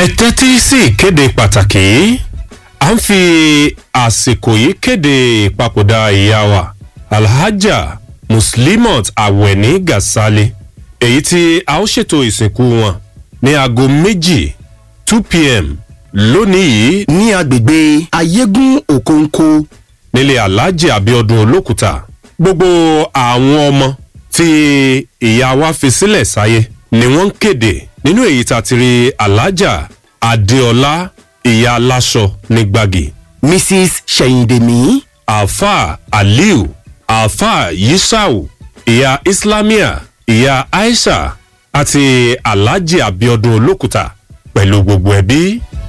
ẹ tẹ́tí sí ìkéde pàtàkì yìí à ń fi àsìkò yìí kéde ìpapòdà ìyá wa alhaja muslimat awẹni gasali èyí tí a ó ṣètò ìsìnkú wọn ní aago méjì two pm lónìí yìí ní agbègbè ayégún òkòǹkò nílé alhaji abiodun olókùúta gbogbo àwọn ọmọ tí ìyá wa fi sílẹ̀ sáyé ni wọ́n ń kéde nínú èyí tá a ti rí alhaja adeola ìyá aláṣọ ní gbági mrs ṣèyìndèmí alfa aliu alfa yisau ìyá islamia ìyá aisha àti alhaji abiodun olókùúta pẹ̀lú gbogbo ẹbí.